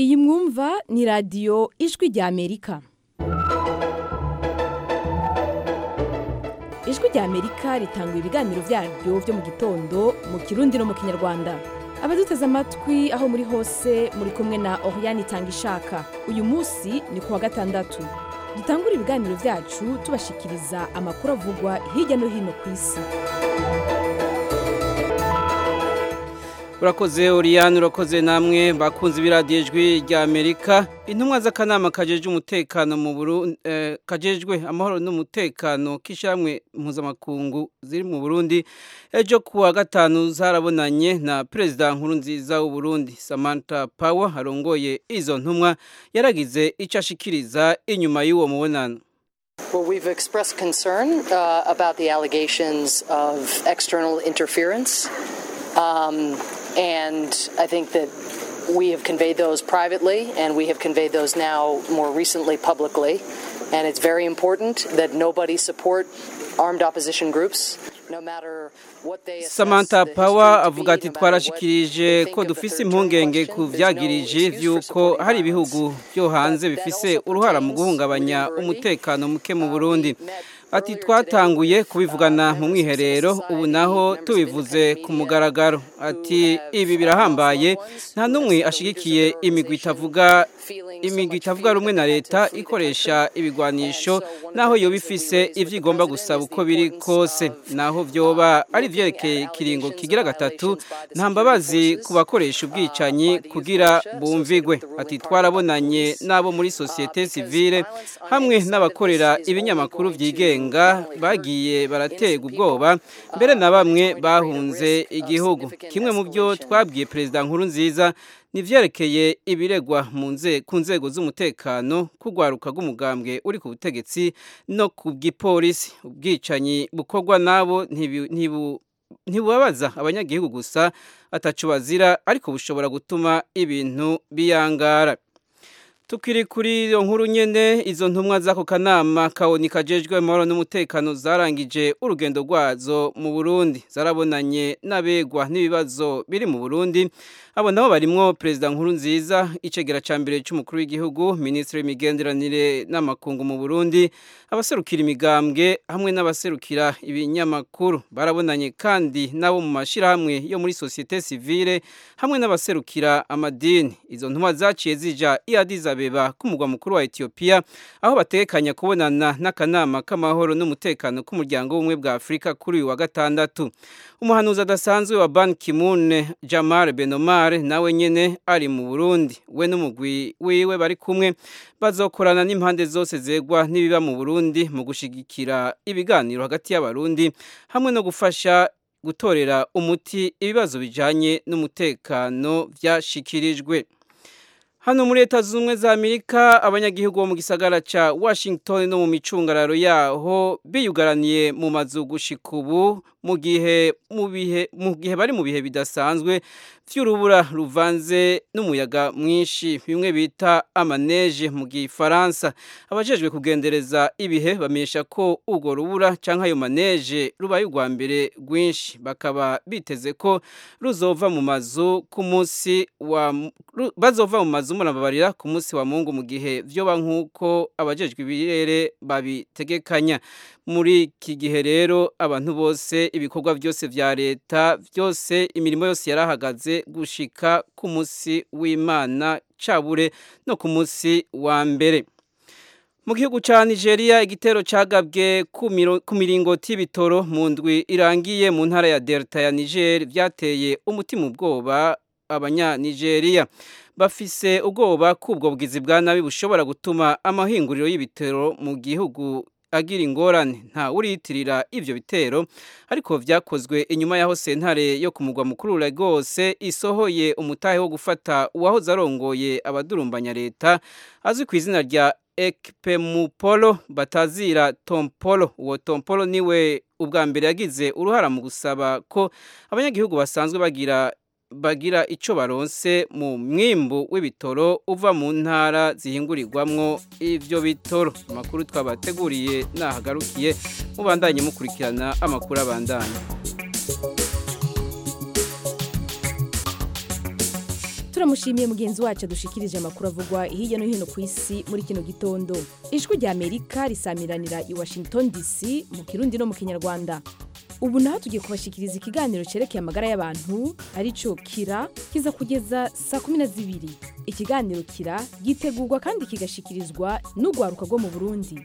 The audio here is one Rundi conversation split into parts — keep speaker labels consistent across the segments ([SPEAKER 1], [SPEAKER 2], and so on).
[SPEAKER 1] iyi mwumva ni radiyo ijwi rya amerika ijwi rya amerika ritanga ibiganiro byaryo byo mu gitondo mu kirundi no mu kinyarwanda abaduteze amatwi aho muri hose muri kumwe na oriyani itanga ishaka uyu munsi ni ku wa gatandatu dutangura ibiganiro byacu tubashikiriza amakuru avugwa hirya no hino ku isi
[SPEAKER 2] urakoze oriyani urakoze namwe bakunze ibiradiyo ijwi rya amerika intumwa z'akanama kajejwe umutekano mu burundi kajejwe amahoro n'umutekano k'ishyirahamwe mpuzamakungu ziri mu burundi ejo ku wa gatanu zarabonanye na perezida nkuru nziza w'uburundi samantha power arongoye izo ntumwa yaragize icyo ashikiriza inyuma y'uwo mubonano
[SPEAKER 3] Well, we've expressed concern uh, about the allegations of external interference. Um, and I think that we have conveyed those privately, and we have conveyed those now more recently publicly. And it's very important that nobody support armed opposition groups. No matter what they
[SPEAKER 2] Samantha Power avuga ati twarashikirije ko dufise impungenge ku vyagirije vy'uko hari ibihugu byo hanze bifise uruhara mu guhungabanya umutekano muke mu Burundi ati twatanguye kubivugana mu mwiherero ubu naho tubivuze ku mugaragaro ati ibi birahambaye nta n'umwe ashigikiye imigwi itavuga imigwi itavuga rumwe na leta ikoresha ibigwanisho naho yoba ifise ivyo igomba gusaba uko biri kose naho vyoba ari vyerekeye ikiringo kigira gatatu nta mbabazi ku bakoresha ubwicanyi kugira bumvigwe ati twarabonanye n'abo muri sosiyete sivile hamwe n'abakorera ibinyamakuru vyigenga bagiye baraterwa ubwoba mbere na bamwe bahunze igihugu kimwe mu byo twabwiye perezida nkuru nziza nivyerekeye ibiregwa ku nzego z'umutekano kugwaruka rw'umugambwe uri ku butegetsi no ku bw'ipolisi ubwicanyi bukorwa nabo ntibubabaza abanyagihugu gusa atacu bazira ariko bushobora gutuma ibintu biyangara tukiri kuri iyo nkuru nyene izo ntumwa z'ako kanama kaboni kajejwe amahoro n'umutekano zarangije urugendo rwazo mu burundi zarabonanye n'abegwa n'ibibazo biri mu burundi abo nabo barimwo perezida nkuru nziza icegera ca mbere c'umukuru w'igihugu minisitiri w'imigenderanire n'amakungu mu burundi abaserukira imigambwe hamwe n'abaserukira ibinyamakuru barabonanye kandi nabo mu mashirahamwe yo muri sosiyete sivile hamwe n'abaserukira amadini izo ntumwa zaciye zija i Addis Abeba k'umugwa mukuru wa Ethiopia aho batekanya kubonana n'akanama k'amahoro n'umutekano k'umuryango w'ubumwe bwa Afurika kuri uyu wa gatandatu umuhanuzi adasanzwe wa Ban Ki-moon Jamal Benomar nawe nyene ari mu Burundi we n'umugwi wiwe bari kumwe bazokorana n'impande zose zegwa n'ibiba mu Burundi mu gushigikira ibiganiro hagati y'abarundi hamwe no gufasha gutorera umuti ibibazo bijanye n'umutekano vyashikirijwe Hano muri leta z'ubumwe za Amerika abanyagihugu bo mu gisagara ca Washington no mu micungararo yaho biyugaraniye mu mazu gushika ubu mu gihe mu bihe mu gihe bari mu bihe bidasanzwe vy'urubura ruvanze n'umuyaga mwinshi bimwe bita amaneje mu gifaransa abajejwe kugendereza ibihe bamenyesha ko urwo rubura canke ayo maneje rubaye urwa mbere rwinshi bakaba biteze ko ruzova mu mazu ku munsi wa bazova mu mazu murababarira ku munsi wa mungu mu gihe vyoba nk'uko abajejwe ibirere babitegekanya muri iki gihe rero abantu bose ibikorwa byose vya leta byose imirimo yose yarahagaze gushika ku munsi w'Imana cabure no ku munsi wa mbere mu gihugu ca Nigeria igitero cagabwe ku miringoti y'ibitoro mu ndwi irangiye mu ntara ya Delta ya Niger vyateye umutima ubwoba abanya Nigeria bafise ubwoba kubwo bwizi bwa nabi bushobora gutuma amahinguriro y'ibitero mu gihugu agira ingorane nta uriyitirira ivyo bitero ariko vyakozwe inyuma yaho sentare yo ku mugwa mukuru Lagos isohoye umutahe wo gufata uwahoze arongoye abadurumbanya leta azwi ku izina rya Ekpemupolo batazira Tompolo uwo Tompolo niwe ubwa mbere yagize uruhara mu gusaba ko abanyagihugu basanzwe bagira bagira ico baronse mu mwimbu w'ibitoro uva mu ntara zihingurirwamwo ivyo bitoro amakuru twabateguriye nahagarukiye mubandanye mukurikirana amakuru abandanye
[SPEAKER 1] turamushimiye mugenzi wacu adushikirije amakuru avugwa hirya no hino ku isi muri kino gitondo ijwi rya amerika risamiranira i washington dc mu kirundi no mu kinyarwanda ubu naho tugiye kubashikiriza ikiganiro cyerekeye amagara y'abantu aricyo kira kiza kugeza saa kumi na zibiri ikiganiro kira gitegurwa kandi kigashikirizwa n'urwaruka rwo mu burundi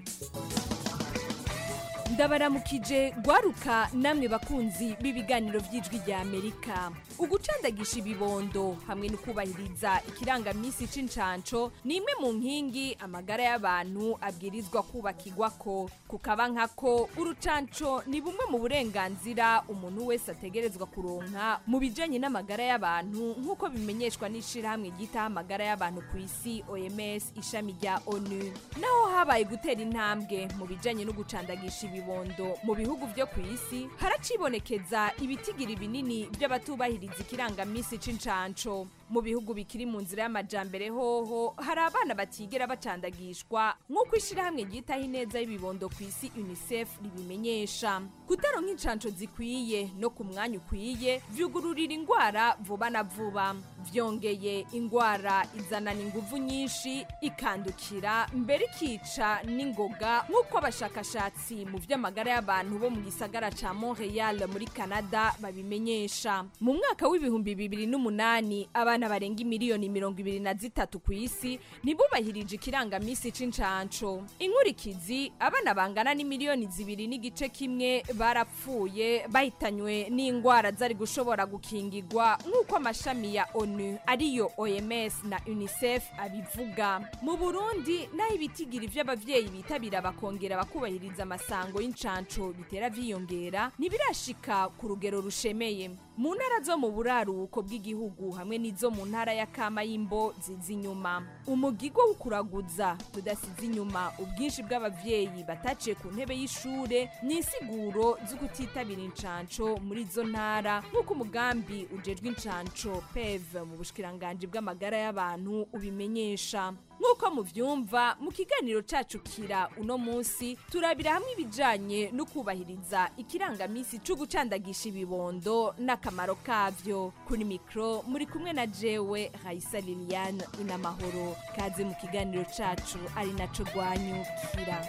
[SPEAKER 1] ndabaramukije rwaruka namwe bakunzi b'ibiganiro by'ijwi rya amerika ugucandagisha ibibondo hamwe no kubahiriza ikirangamisi c'incanco ni imwe mu nkingi amagara y'abantu abwirizwa kubakirwa ko kukaba nkako urucanco ni bumwe mu burenganzira umuntu wese ategerezwa kuronka mu bijanye n'amagara y'abantu nk'uko bimenyeshwa n'ishirahamwe ryitaho amagara y'abantu ku isi oms ishami rya onu naho habaye gutera intambwe mu bijanye no gucandagisha ibibondo mu bihugu vyo ku isi haracibonekeza ibitigiri binini by'abatubahiriza ikirangamisi c'incanco mu bihugu bikiri mu nzira y'amajambere hoho hari abana batigera bacandagishwa nk'uko ishirahamwe ryitaho ineza y'ibibondo ku isi unicef ribimenyesha kutaronka incanco zikwiye no ku mwanya ukwiye vyugururira ingwara vuba na vuba vyongeye ingwara izanana inguvu nyinshi ikandukira mbere ikica n'ingoga nk'uko abashakashatsi mu vy'amagara y'abantu bo mu gisagara ca montreal muri canada babimenyesha mu mwaka w'ibihumbi bibiri n'umunani abana barenga imiliyoni mirongo ibiri na zitatu ku isi ntibubahirije ikirangamisi c'incanco inkurikizi abana bangana n'imiliyoni zibiri n'igice kimwe barapfuye bahitanywe n'ingwara zari gushobora gukingirwa nk'uko amashami ya onu ariyo oms na unicef abivuga mu burundi naho ibitigiri vy'abavyeyi bitabira bakongera bakubahiriza amasango y'incanco bitera vyiyongera ntibirashika ku rugero rushemeye mu ntara zo mu buraruko bw'igihugu hamwe n'izo mu ntara ya kama y'imbo ziza inyuma umugigo wo kuraguza tudasize inyuma ubwinshi bw'abavyeyi bataciye ku ntebe y'ishure ni insiguro zo kutitabira incanco muri izo ntara nk'uko umugambi ujejwe incanco pev mu bushikiranganji bw'amagara y'abantu ubimenyesha nk'uko muvyumva mu kiganiro cacu kira uno munsi turabira hamwe ibijanye no kubahiriza ikirangamisi co gucandagisha ibibondo n'akamaro kavyo kuri mikro muri kumwe na jewe raisa liliane inamahoro kaze mu kiganiro cacu ari naco rwanyukira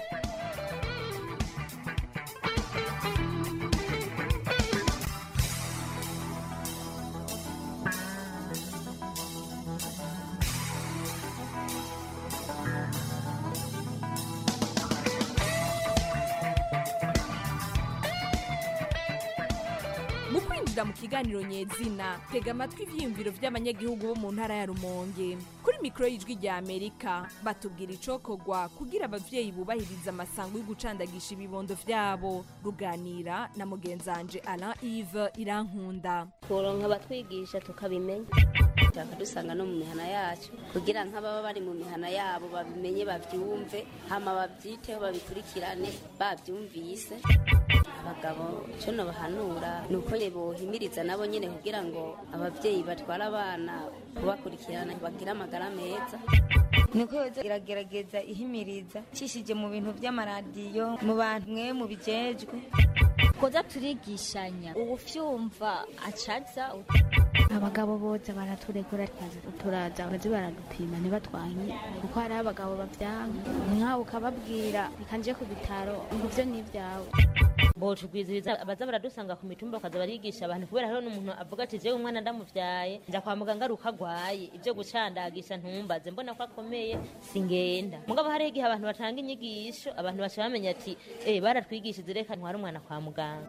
[SPEAKER 1] mu kwinjira mu kiganiro nyezina tega amatwi ivyiyumviro vy'abanyagihugu bo mu ntara ya rumonge kuri mikoro y'ijwi rya amerika batubwira icokorwa kugira abavyeyi bubahiriza amasango yo gucandagisha ibibondo vyabo ruganira na mugenzanje alain ive irankunda
[SPEAKER 4] kuronka abatwigisha tukabimenya cyangwa dusanga no mu mihana yacu kugira nk'ababa bari mu mihana yabo babimenye bavyumve hama bavyiteho babikurikirane bavyumvise abagabo cyo nobahanura ni uko bohimiriza nabo nyene kugira ngo abavyeyi batwara abana kubakurikirana bagire amagara meza
[SPEAKER 5] niko yoza iragerageza ihimiriza cishije mu bintu vy'amaradiyo mu bantu mwe mu bijejwe
[SPEAKER 6] koza turigishanya ubufyumva acaza
[SPEAKER 7] abagabo boza baraturegura turaza barazi baradupima ntibatwanye kuko hari abagabo bavyanga nkawe ukababwira bikanje ku bitaro ngo ivyo ni ivyawe
[SPEAKER 8] botugwiziriza abaza baradusanga ku mitumba bakaza barigisha abantu kubera hariho n'umuntu avuga ati jewe umwana ndamuvyaye nja kwa muganga ari uko agwaye ivyo gucandagisha ntumbaze mbona ko akomeye singenda mugabo hariho igihe abantu batanga inyigisho abantu baca bamenya ati eh baratwigishije reka ntware umwana kwa muganga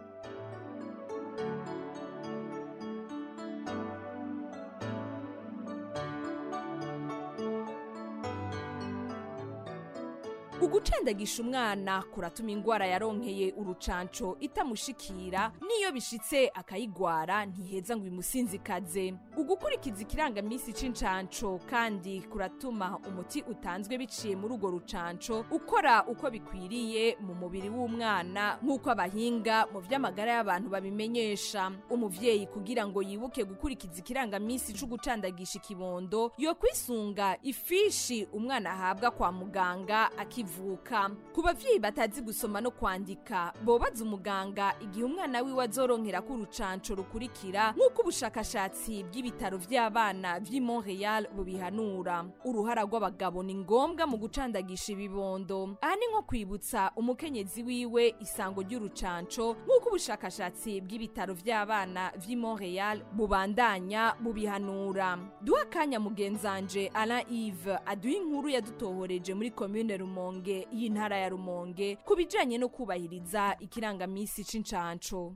[SPEAKER 1] ugucandagisha umwana kuratuma ingwara yaronkeye urucanco itamushikira niyo bishitse akayigwara ntiheza ngo imusinzikaze ugukurikiza ikirangamisi c'incanco kandi kuratuma umuti utanzwe biciye muri urwo rucanco ukora uko bikwiriye mu mubiri w'umwana nk'uko abahinga mu vy'amagara y'abantu babimenyesha umuvyeyi kugira ngo yibuke gukurikiza ikirangamisi c'ugucandagisha ikibondo yo kwisunga ifishi umwana ahabwa kwa muganga akivuka kivuka ku bavyeyi batazi gusoma no kwandika bobaza umuganga igihe umwana wiwe azoronkera ko urucanco rukurikira nk'uko ubushakashatsi bw'ibitaro vy'abana vy'i Montreal bubihanura uruhara rw'abagabo ni ngombwa mu gucandagisha ibibondo aha ni nko kwibutsa umukenyezi wiwe isango ry'urucanco nk'uko ubushakashatsi bw'ibitaro vy'abana vy'i Montreal bubandanya bubihanura duha akanya mugenzanje Alain Yves aduha inkuru yadutohoreje muri commune Rumonge y'intara ya Rumonge ku bijanye no kubahiriza ikirangamisi c'incanco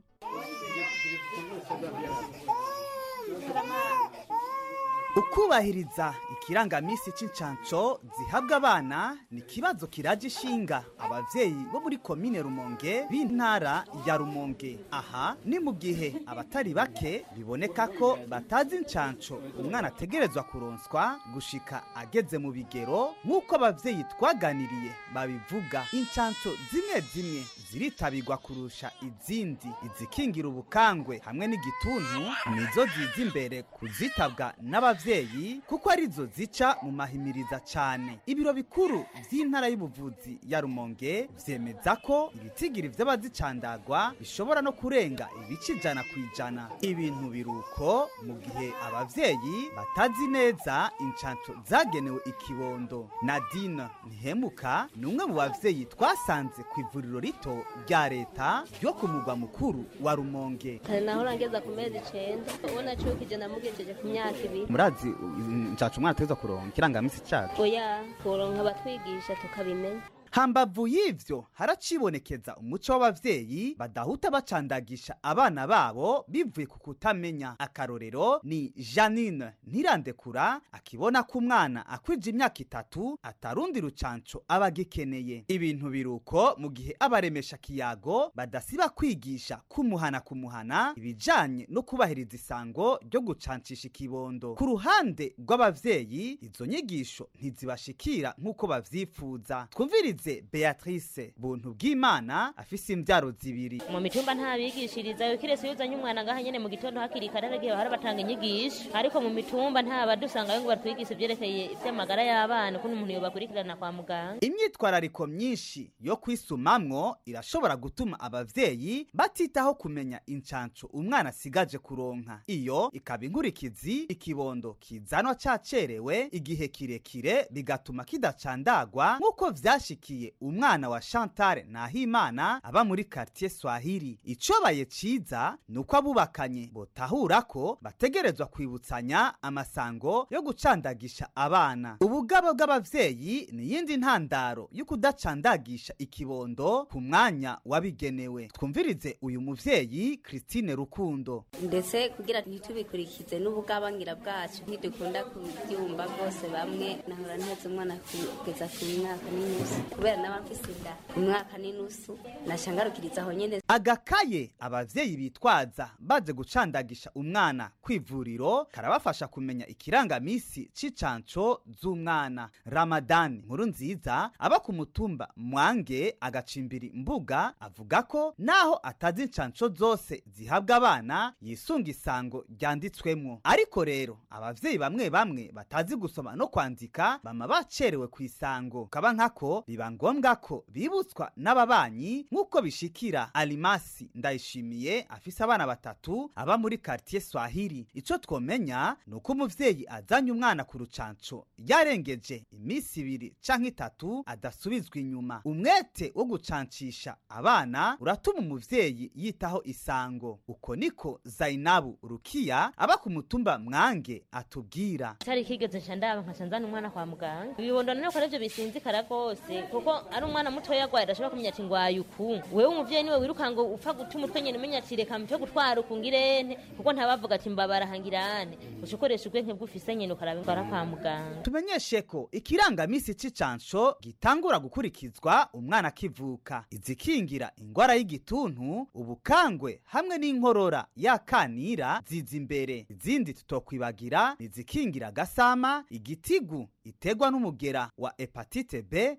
[SPEAKER 9] ukubahiriza ikirangamisi c'incanco zihabwa abana ni ikibazo kiraje ishinga abavyeyi bo muri komine rumonge b'intara ya rumonge aha ni mu gihe abatari bake biboneka ko batazi incanco umwana ategerezwa kuronswa gushika ageze mu bigero nk'uko abavyeyi twaganiriye babivuga incanco zimwe zimwe ziritabirwa kurusha izindi izikingira ubukangwe hamwe n'igituntu nizo ziza imbere kuzitabwa n'abavyeyi kuko arizo zica mu mahimiriza cane ibiro bikuru vy'intara y'ubuvuzi ya rumonge vyemeza ko ibitigiri vy'abazicandagwa bishobora no kurenga ibice ijana ku ijana ibintu biruko mu gihe abavyeyi batazi neza incanco zagenewe ikibondo nadine ntihemuka ni umwe mu bavyeyi twasanze ku ivuriro rito rya leta ryo ku mugwa mukuru wa rumonge
[SPEAKER 10] kare nahora ngeza ku mezi icenda ubona cukije namugejeje ku myaka ibiri
[SPEAKER 9] murazi incaco umwana ategerezwa kuronka ikirangamisi cacu
[SPEAKER 10] oya kuronka abatwigisha tukabimenya
[SPEAKER 9] hambavu y'ivyo haracibonekeza umuco w'abavyeyi badahuta bacandagisha abana babo bivuye ku kutamenya akarorero ni janine ntirandekura akibona ko umwana akwije imyaka itatu atarundi rucanco aba agikeneye ibintu biruko mu gihe abaremesha kiyago badasiba kwigisha kumuhana kumuhana ibijanye no kubahiriza isango ryo gucancisha ikibondo ku ruhande rw'abavyeyi izo nyigisho ntizibashikira nk'uko bavyifuza twumvirize beatrice buntu bw'imana afise imvyaro zibiri
[SPEAKER 8] mu mitumba ntabigishiriza kiretse iyo uzanye umwana ngaha nyene mu gitondo hakiri kare haragiye bahora batanga inyigisho ariko mu mitumba nta badusangayo ngo batwigishe ivyerekeye ivy'amagara y'abana ukuntu umuntu yobakurikirana kwa muganga
[SPEAKER 9] imyitwarariko myinshi yo kwisumamwo irashobora gutuma abavyeyi batitaho kumenya incanco umwana asigaje kuronka iyo ikaba inkurikizi ikibondo kizanwa cacerewe igihe kirekire bigatuma kidacandagwa nk'uko vyashikiye umwana wa Chantal Nahimana aba muri quartier Swahili icobaye ciza nuko abubakanye botahura ko bategerezwa kwibutsanya amasango yo gucandagisha abana ubugabo bw'abavyeyi ni yindi ntandaro yo kudacandagisha ikibondo ku mwanya wabigenewe twumvirize uyu muvyeyi Christine Rukundo
[SPEAKER 4] ndetse kugira ntitubikurikize n'ubugabangira bwacu ntidukunda kubyumva rwose bamwe nahora ntetse umwana kugeza ku mwaka n'inusu kubera n'aba mfise inda umwaka n'inusu nashangarukiriza aho nyene
[SPEAKER 9] agakaye abavyeyi bitwaza baje gucandagisha umwana kw'ivuriro karabafasha kumenya ikirangamisi c'icanco z'umwana ramadani nkuru nziza aba ku mutumba mwange agacimbiri mbuga avuga ko naho atazi incanco zose zihabwa abana yisunga isango ryanditswemwo ariko rero abavyeyi bamwe bamwe batazi gusoma no kwandika bama bacerewe ku isango kaba nkako biba ngombwa ko bibutswa n'ababanyi nk'uko bishikira alimasi ndayishimiye afise abana batatu aba muri quartier swahili ico twomenya ni uko umuvyeyi azanye umwana ku rucanco yarengeje iminsi ibiri canke itatu adasubizwa inyuma umwete wo gucancisha abana uratuma umuvyeyi yitaho isango uko niko zainabu rukiya aba ku mutumba mwange atubwira
[SPEAKER 8] cari kigeze nca ndaba nkaca nzana umwana kwa muganga ibibondo none ko arivyo bisinzikara rwose kuko ari umwana mutoya agwaye adashobora kumenya ati ngwaye uku wewe umuvyeyi niwe wiruka ngo upfa gutuma utwe nyene umenya ati reka mpfe gutwara uku ngirente kuko ntabavuga ati mbabara hangirane uca ukoresha ubwenge bw'ufise nyene ukaraba ingwara kwa muganga
[SPEAKER 9] tumenyeshe ko ikirangamisi c'icanco gitangura gukurikizwa umwana akivuka izikingira ingwara y'igituntu ubukangwe hamwe n'inkorora yakanira ziza imbere izindi tutokwibagira nizikingira agasama igitigu itegwa n'umugera wa hepatite b tudasize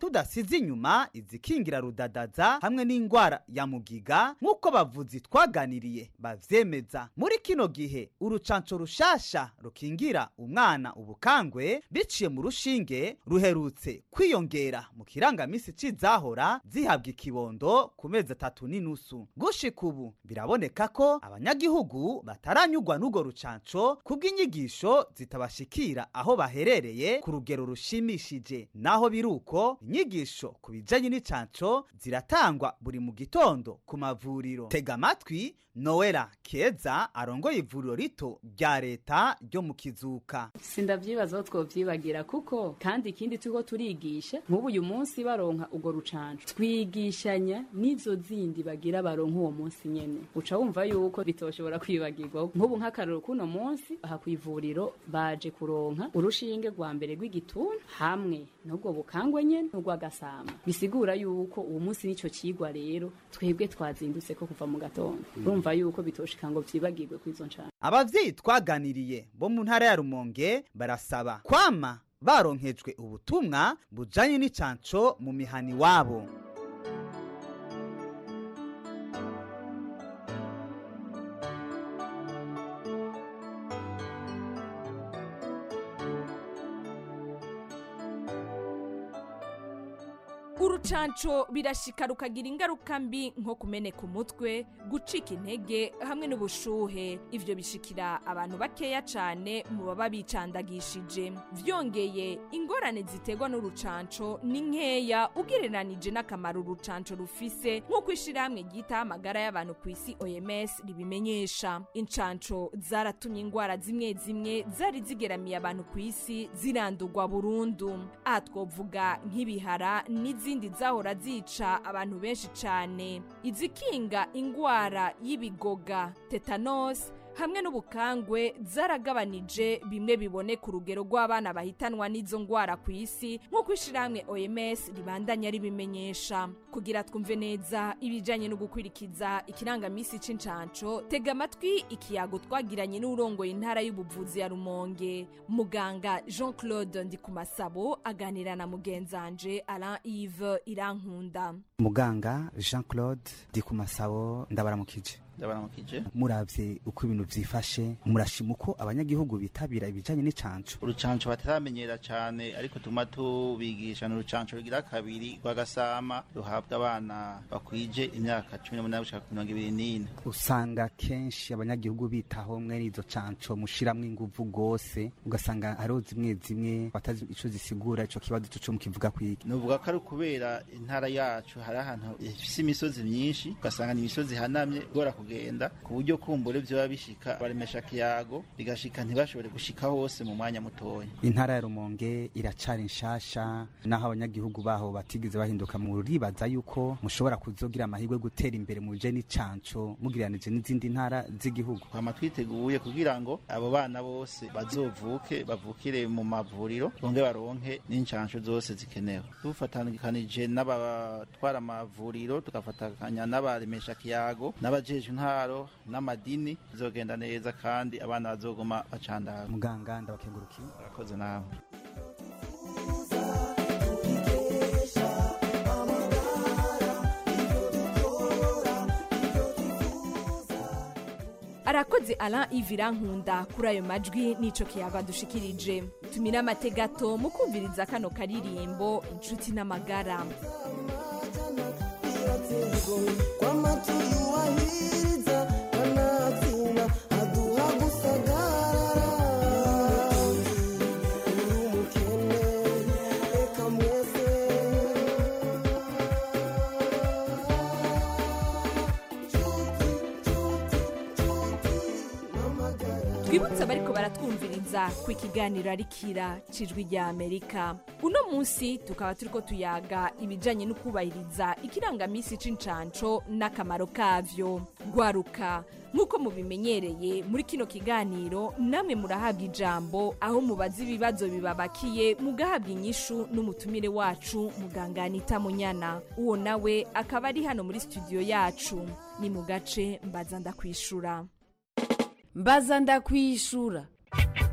[SPEAKER 9] nasize inyuma izikingira rudadaza hamwe n'indwara ya mugiga nk'uko bavuzi twaganiriye bavyemeza muri kino gihe urucanco rushasha rukingira umwana ubukangwe biciye mu rushinge ruherutse kwiyongera mu kirangamisi c'izahora zihabwa ikibondo ku mezi atatu n'inusu gushika ubu biraboneka ko abanyagihugu bataranyurwa n'urwo rucanco kubw'inyigisho zitabashikira aho baherereye ku rugero rushimishije naho biruko inyigisho ku bijanye n'icanco ziratangwa buri mu gitondo ku mavuriro tega amatwi nowela keza arongoye ivuriro rito rya leta ryo mu kizuka
[SPEAKER 11] sindavyibazaho twovyibagira kuko kandi ikindi turiko turigisha nk'ubu uyu munsi baronka urwo rucanco twigishanya n'izo zindi bagira baronka uwo munsi nyene uca wumva yuko bitoshobora kwibagirwa nk'ubu nk'akarero k'uno munsi aha kw'ivuriro baje kuronka urushinge rwa mbere rw'igituntu hamwe n'ubwo bukangwe nyene n'urw'agasama bisigura yuko uwo munsi n'ico cigwa rero twebwe twazindutse ko kuva mu gatondo urumva yuko bitoshika ngo vyibagirwe kw'izo ncana
[SPEAKER 9] abavyeyi twaganiriye bo mu ntara ya rumonge barasaba kwama baronkejwe ubutumwa bujanye n'icanco mu mihani wabo
[SPEAKER 1] urucanco birashika rukagira ingaruka mbi nko kumeneka umutwe gucika intege hamwe n'ubushuhe ivyo bishikira abantu bakeya cane mu baba bicandagishije vyongeye ingorane ziterwa n'urucanco ni nkeya ugereranije n'akamaro urucanco rufise nk'uko ishirahamwe ryitaho amagara y'abantu ku isi oms ribimenyesha incanco zaratumye ingwara zimwe zimwe zari zigeramiye abantu ku isi zirandurwa burundu aha twovuga nk'ibihara n'izindi izindi zahora zica abantu benshi cyane izikinga ingwara y'ibigoga tetanos hamwe n'ubukangwe zaragabanije bimwe biboneka urugero rw'abana bahitanwa n'izo ngwara ku isi nk'uko ishirahamwe oms ribandanya ribimenyesha kugira twumve neza ibijanye no gukurikiza ikirangamisi c'incanco tega amatwi ikiyago twagiranye n'urongoye intara y'ubuvuzi ya rumonge muganga jean claude ndikumasabo aganira na mugenzanje alain yves irankunda
[SPEAKER 9] muganga jean claude ndikumasabo ndabaramukije
[SPEAKER 12] ndabaramukije
[SPEAKER 9] muravye uko ibintu vyifashe murashima uko abanyagihugu bitabira ibijanye n'icanco
[SPEAKER 12] urucanco bataramenyera cane ariko tuma tubigisha ni urucanco rugira kabiri rw'agasama ruhabwa abana bakwije imyaka cumi n'umunani gushika ku mirongo ibiri n'ine
[SPEAKER 9] usanga kenshi abanyagihugu bitaho mwene izo canco mushiramwo inguvu gose ugasanga hariho zimwe zimwe batazi ico zisigura ico kibazo co mukivuga kwiki
[SPEAKER 12] nuvuga ko ari ukubera intara yacu hari ahantu ifise imisozi myinshi ugasanga ni imisozi ihanamye igora kugenda ku buryo kumbure vyoba bishika baremesha kiyago bigashika ntibashobore gushika hose mu mwanya mutoya
[SPEAKER 9] intara ya rumonge iracari nshasha naho abanyagihugu baho batigeze bahinduka mu ribaza yuko mushobora kuzogira amahirwe yo gutera imbere mu bije n'icanco mugiranije n'izindi ntara z'igihugu
[SPEAKER 12] twama twiteguye kugira ngo abo bana bose bazovuke bavukire mu mavuriro bonge baronke n'incanco zose zikenewe dufatanikanije n'abatwara amavuriro tugafatanya n'abaremesha kiyago n'abajejwe intaro n'amadini bizogenda neza kandi abana bazoguma bacandara
[SPEAKER 9] muganga ndabakengurukiye
[SPEAKER 12] urakoze nawe
[SPEAKER 1] arakoze alain ivira nkunda kuri ayo majwi n'ico kiyaga dushikirije tumira amategato mu kumviriza kano karirimbo inshuti n'amagara twibutse abariko baratwumviriza ku ikiganiro arikira cijwi rya amerika uno munsi tukaba turiko tuyaga ibijanye no kubahiriza ikirangamisi c'incanco n'akamaro kavyo gwaruka nk'uko mubimenyereye muri kino kiganiro namwe murahabwa ijambo aho mubaza ibibazo bibabakiye mugahabwa inyishu n'umutumire wacu muganga anita munyana uwo nawe akaba ari hano muri studio yacu ni mu gace mbaza ndakwishura
[SPEAKER 13] mbaza ndakwishura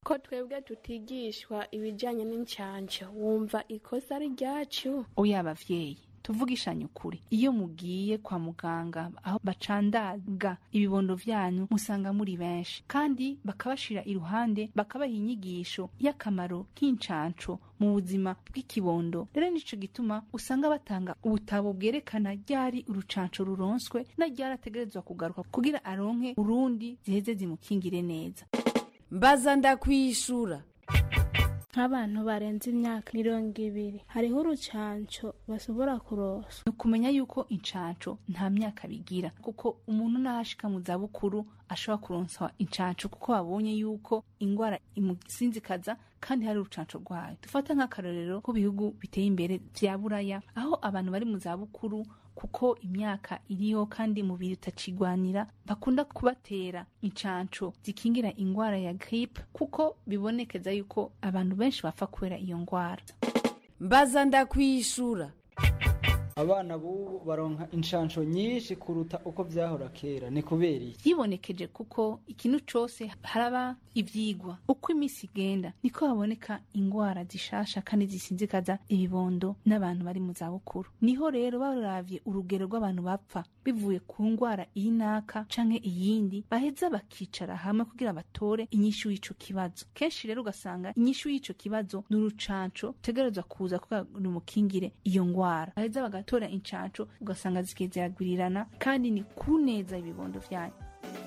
[SPEAKER 13] ko twebwe tutigishwa ibijyanye n'incanco wumva ikosa ari ryacu
[SPEAKER 14] oya abavyeyi tuvugishanye ukuri iyo mugiye kwa muganga aho bacandaga ibibondo vyanyu musanga muri benshi kandi bakabashira iruhande bakabaha inyigisho y'akamaro k'incanco mu buzima bw'ikibondo rero nico gituma usanga batanga ubutabo bwerekana ryari urucanco ruronswe na ryari ategerezwa kugaruka kugira aronke urundi ziheze zimukingire neza
[SPEAKER 1] mbaza ndakwishura
[SPEAKER 13] nk'abantu barenze imyaka mirongo ibiri hariho urucanco bashobora kurosa
[SPEAKER 14] ni ukumenya yuko incanco nta myaka bigira kuko umuntu n'ahashika mu zabukuru ashobora kuronswa incanco kuko babonye yuko ingwara imusinzikaza kandi hari urucanco rwayo dufata nk'akarorero ko bihugu biteye imbere vya buraya aho abantu bari mu zabukuru kuko imyaka iriho kandi umubiri utacigwanira bakunda kubatera incanco zikingira ingwara ya gripe kuko bibonekeza yuko abantu benshi bapfa kubera iyo ngwara
[SPEAKER 1] mbaza ndakwishura
[SPEAKER 15] abana b'ubu baronka inshansho nyinshi kuruta uko vyahora kera ni kubera iki
[SPEAKER 14] yibonekeje kuko ikintu cose haraba ivyigwa uko imisi igenda niko haboneka ingwara zishasha kandi zisinzikaza ibibondo n'abantu bari mu zabukuru niho rero baravye urugero rw'abantu bapfa bivuye ku ngwara iyi naka canke iyindi baheza bakicara hamwe kugira batore inyishu y'ico kibazo kenshi rero ugasanga inyishu y'ico kibazo ni urucanco utegerezwa kuza kugira rumukingire iyo ngwara baheza bagatora incanco ugasanga zigiye ziragwirirana kandi ni ku neza ibibondo vyanyu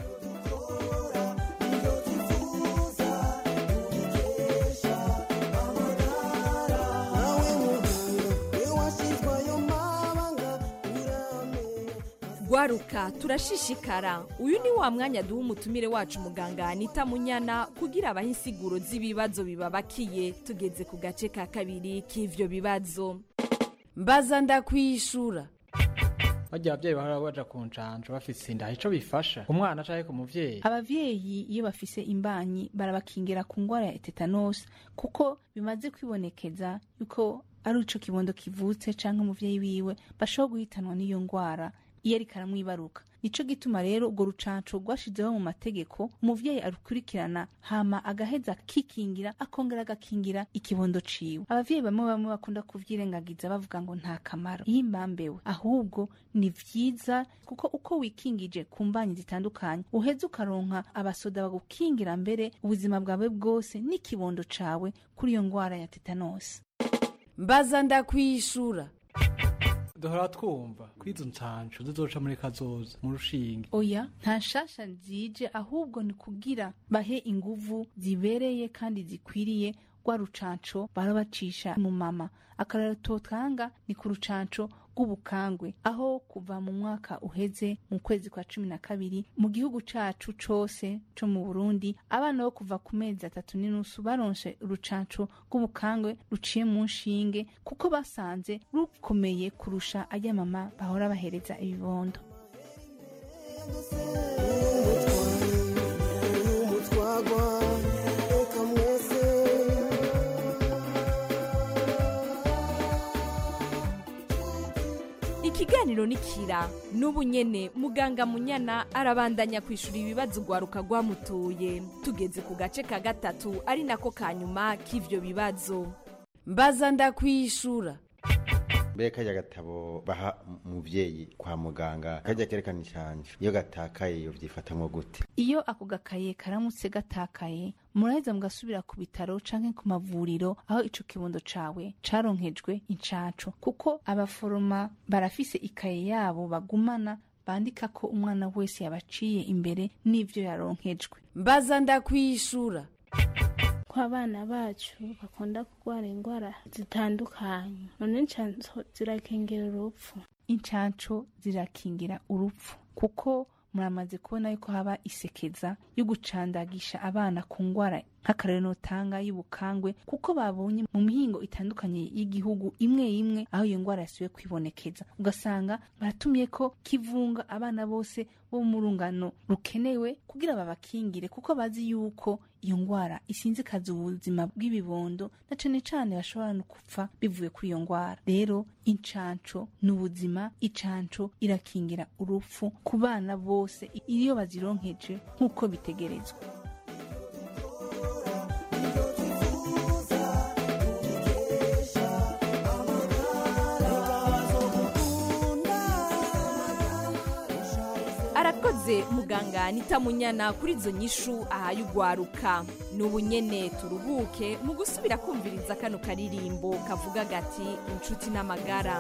[SPEAKER 1] gwaruka turashishikara uyu ni wa mwanya duha umutumire wacu muganga anita munyana kugira abahe insiguro z'ibibazo bibabakiye tugeze ku gace ka kabiri k'ivyo bibazo mbaza ndakwishura
[SPEAKER 15] barya abavyeyi bahora baja ku ncanco bafise inda ico bifasha umwana canke ku muvyeyi
[SPEAKER 14] abavyeyi iyo bafise imbanyi barabakingira ku ngwara ya tetanus kuko bimaze kwibonekeza yuko ari ico kibondo kivutse canke umuvyeyi wiwe bashobora guhitanwa n'iyo ngwara iyo ariko aramwibaruka nico gituma rero urwo rucanco rwashizeho mu mategeko umuvyeyi arukurikirana hama agaheza akikingira akongera agakingira ikibondo ciwe abavyeyi bamwe bamwe bakunda kuvyirengagiza bavuga ngo nta kamaro yimbambewe ahubwo ni vyiza kuko uko wikingije ku mbanyi zitandukanye uheza ukaronka abasoda bagukingira mbere ubuzima bwawe bwose n'ikibondo cawe kuri iyo ngwara ya tetanosi
[SPEAKER 1] mbaza ndakwishura
[SPEAKER 15] duhora twumva kwizo ncanco zizoca muri kazoza mu rushinge
[SPEAKER 14] oya nta nshasha zije ahubwo ni kugira bahe inguvu zibereye kandi zikwiriye rwa rucanco bara bacisha mu mama akarero totanga ni ku rucanco rw'ubukangwe aho kuva mu mwaka uheze mu kwezi kwa cumi na kabiri mu gihugu cacu cose co mu burundi abana bo kuva ku mezi atatu n'inusu baronse urucanco rw'ubukangwe ruciye mu nshinge kuko basanze rukomeye kurusha ajya mama bahora bahereza ibibondo
[SPEAKER 1] ikiganiro nikira n'ubu nyene muganga munyana arabandanya kwishura ibibazo ugwaruka rwamutuye tugeze ku gace ka gatatu ari nako ka nyuma k'ivyo bibazo mbaza ndakwishura
[SPEAKER 16] mbere kajya gatabo baha umuvyeyi kwa muganga kajya kerekana incanco iyo gatakaye iyo vyifatamwo gute
[SPEAKER 14] iyo ako gakaye karamutse gatakaye muraheza mugasubira ku bitaro canke ku mavuriro aho ico kibondo cawe caronkejwe incanco kuko abaforoma barafise ikaye yabo bagumana bandika ko umwana wese yabaciye imbere n'ivyo yaronkejwe
[SPEAKER 1] mbaza ndakwishura
[SPEAKER 13] ko abana bacu bakunda kurwara indwara zitandukanye none inshanso zirakengera urupfu
[SPEAKER 14] incanco zirakingira urupfu kuko muramaze kubona yuko haba isekeza yo gucandagisha abana ku ngwara nk'akarero notanga y'ubukangwe kuko babonye mu mihingo itandukanye y'igihugu imwe imwe aho iyo ngwara yasubiye kwibonekeza ugasanga baratumye ko kivunga abana bose bo mu rungano rukenewe kugira babakingire kuko bazi yuko iyo ngwara isinzikaza ubuzima bw'ibibondo na cane cane bashobora no gupfa bivuye kuri iyo ngwara rero incanco ni ubuzima icanco irakingira urupfu ku bana bose iyo bazironkeje nk'uko bitegerezwa
[SPEAKER 1] arakoze muganga nitamunyana kuri izo nyishu ahaye ugwaruka n'ubu nyene turuhuke mu gusubira kumviriza kano karirimbo kavuga gati inshuti n'amagara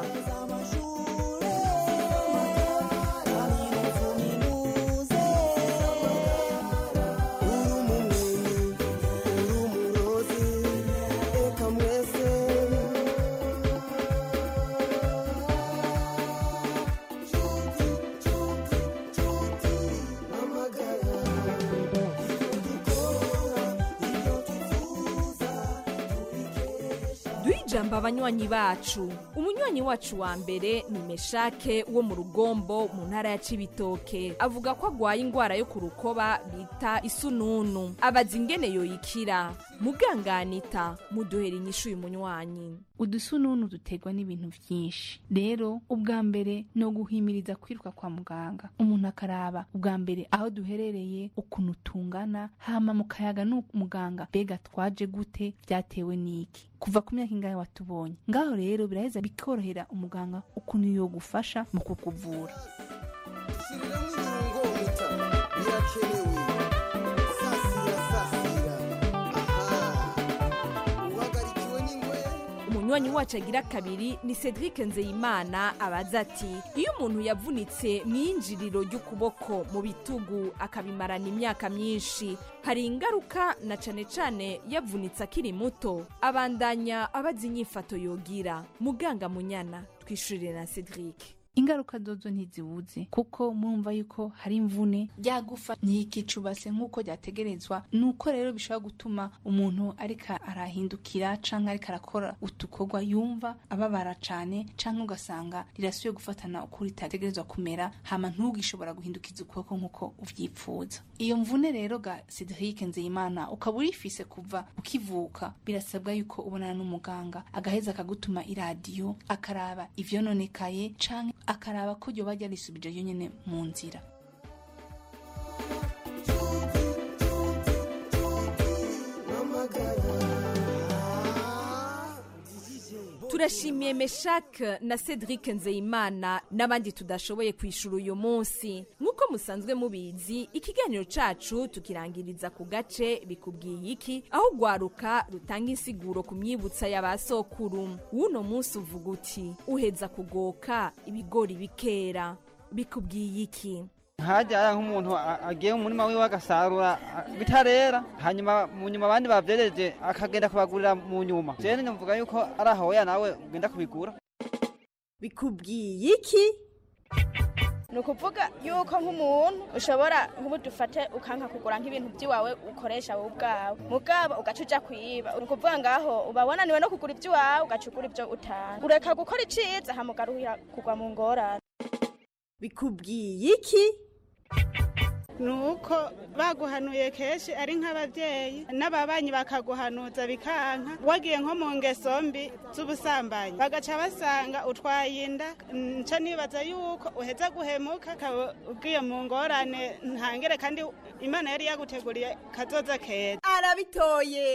[SPEAKER 1] duhe ijambo abanywanyi bacu umunywanyi wacu wa mbere ni meshake wo mu rugombo mu ntara ya cibitoke avuga ko agwaye indwara yo ku rukoba bita isununu abaza ingene yoyikira muganganita muduhera inyishu uyu munywanyi
[SPEAKER 14] udusununu duterwa n'ibintu byinshi rero ubwa mbere ni uguhimiriza kwiruka kwa muganga umuntu akaraba ubwa mbere aho duherereye ukuntu tungana hama mu kayaga n'umuganga mbega twaje gute byatewe n'iki kuva ku myaka ingahe watubonye ngaho rero biraheza bikorohera umuganga ukuntu yogufasha mu kukuvura
[SPEAKER 17] birakenewe sasira sasira uhagarikiwe n'ingwe
[SPEAKER 1] umunywanyi wacu agira kabiri ni cedric nzeyimana abaza ati iyo umuntu yavunitse mu iyinjiriro ry'ukuboko mu bitugu akabimarana imyaka myinshi hari ingaruka na cane cane yavunitse akiri muto abandanya abaza inyifato yogira muganga munyana twishurire na cedric
[SPEAKER 14] ingaruka zozo ntizibuze kuko murumva yuko hari imvune ryagufa ntikicubase nk'uko ryategerezwa nuko rero bishobora gutuma umuntu ariko arahindukira canke ariko arakora utukorwa yumva ababara cane canke ugasanga rirasubiye gufatana uko ritategerezwa kumera hama ntugishobora guhindukiza ukuboko nk'uko uvyipfuza iyo mvune rero ga Cedric Nzeyimana ukaba urifise kuva ukivuka birasabwa yuko ubonana n'umuganga agaheza akagutuma iradiyo akaraba ivyononekaye canke akaraba ko ryoba ryarisubije yonyene mu nzira
[SPEAKER 1] turashimiye meshake na cedric nzeyimana n'abandi tudashoboye kwishura uyu munsi nk'uko musanzwe mubizi ikiganiro cacu tukirangiriza ku gace bikubwiye iki aho ugwaruka rutanga insiguro ku myibutsa ya ba sokuru w'uno munsi uvuga uti uheza kugoka ibigori bikera bikubwiye iki
[SPEAKER 18] hajya nk'umuntu a- agiye mu murima wiwe agasarura a- bitarera hanyuma mu nyuma abandi bavyereje akagenda kubagurira mu nyuma jewe nyumvuga yuko ari ahoya nawe ugenda kubigura
[SPEAKER 19] bikubwiye iki ni ukuvuga yuko nk'umuntu ushobora nk'ubu dufate ukanka kugura nk'ibintu by'iwawe ukoresha wowe ubwawe mugabo ugaca uja kwiba ni ukuvuga ngaho uba wananiwe no kugura iby'iwawe ugaca ugura ibyo utanga ureka gukora iciza hamugaruhira kugwa mu ngorane
[SPEAKER 13] bikubwiye iki
[SPEAKER 20] ni uko baguhanuye kenshi ari nk'ababyeyi n'ababanyi bakaguhanuza bikanka wagiye nko mu ngeso mbi z'ubusambanyi bagaca basanga utwaye inda nca nibaza yuko uheza guhemuka ukaba ugiye mu ngorane ntangere kandi imana yari yaguteguriye kazoza keza
[SPEAKER 13] arabitoye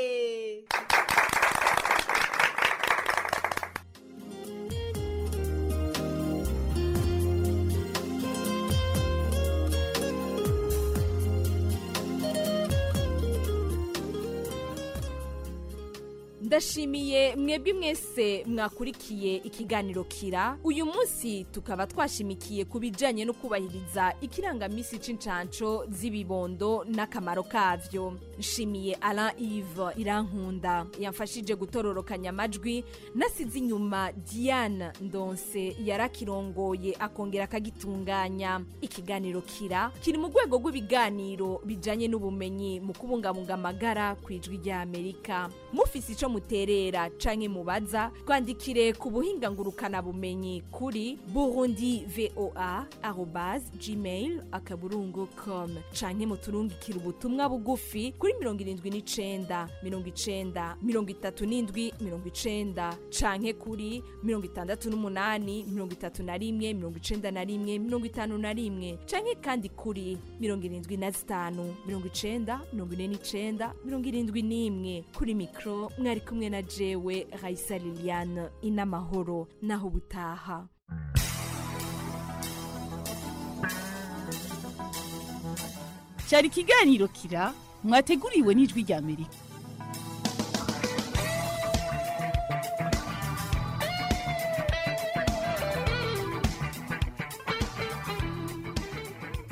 [SPEAKER 1] ndashimiye mwebwe mwese mwakurikiye ikiganiro kira uyu munsi tukaba twashimikiye ku bijyanye no kubahiriza ikirangamisi c'incanco z'ibibondo n'akamaro kavyo nshimiye alain yves irankunda yamfashije gutororokanya amajwi nasize inyuma diane ndonse yarakirongoye akongera akagitunganya ikiganiro kira kiri mu rwego rw'ibiganiro bijyanye n'ubumenyi mu kubungabunga amagara ku ijwi ry'amerika mufise ico muterera canke mubaza twandikire ku buhinga ngurukana bumenyi kuri burundi voa arobas gmail akaburungu com canke muturungikire ubutumwa bugufi kuri mirongo irindwi n'icenda mirongo icenda mirongo itatu n'indwi mirongo icenda canke kuri mirongo itandatu n'umunani mirongo itatu na rimwe mirongo icenda na rimwe mirongo itanu na rimwe canke kandi kuri mirongo irindwi na zitanu mirongo icenda mirongo ine n'icenda mirongo irindwi n'imwe kuri mikro mwari kumwe na jewe raisa liliane inamahoro naho ubutaha
[SPEAKER 21] cyari ikiganiro kira mwateguriwe n'ijwi rya amerika